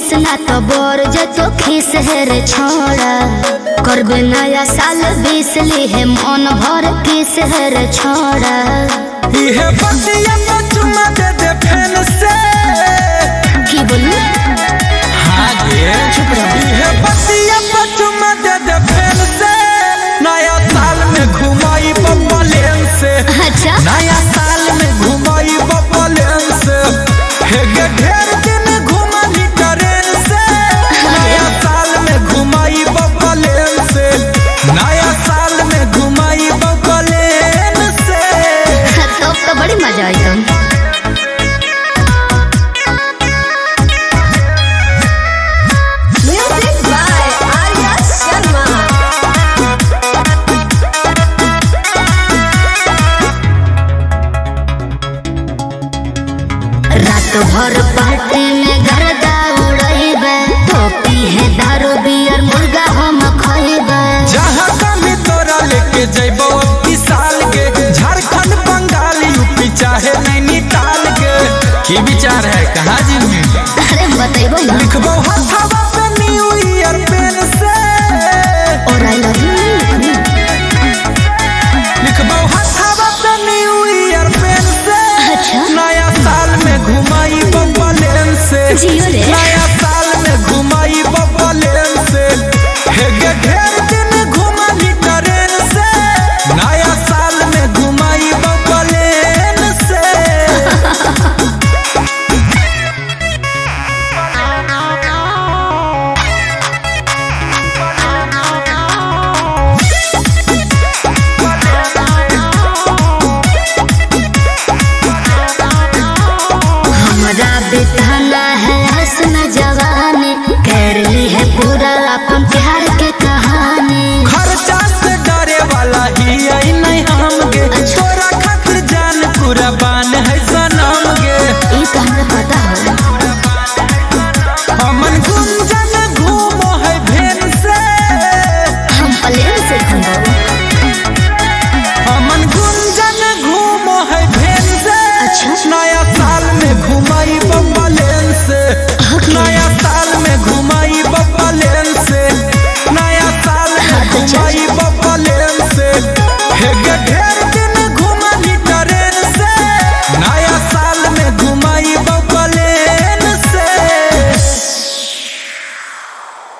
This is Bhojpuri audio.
मिस ना तो बोर जतो खीस है रे छोड़ा करबे नया साल बीस ली है मन भर किस है रे छोड़ा इहे बतिया पे चुमा दे दे फैन से की बोलू हाँ गे इहे बतिया पे चुमा दे दे फैन से नया साल में घुमाई बब्बा लेन से अच्छा नया साल में घुमाई बब्बा लेन से हे गे ढेर दिन घुमाली ट्रेन से नया साल में घुमाई बब्बा लेन से नया साल में घुमाई बब्बा लेन से तो तो बड़ी मजा आई तुम Music by Arya Sharma. रात भर पार्टी में गर्दा उड़ैबे टोपी है दारू बियर मुर्गा हम खैबे जहाँ कमी तोरा लेके जैबो अब साल के झारखंड बंगाल यूपी चाहे नैनीताल के की विचार है कहाँ जी में अरे बतैबो ना लिखबो हथवा पे न्यू ईयर पेन से और आई लव यू लिखबो हथवा पे न्यू ईयर पेन से अच्छा। नया साल में घुमाई बब्बा लेन से जियो रे। नया साल में घुमाई बब्बा लेन से हे गे ढेर दिन घुमाली ट्रेन से नया साल में घुमाई बब्बा लेन से हमरा बिताना है हसन जवानी कर ली है पूरा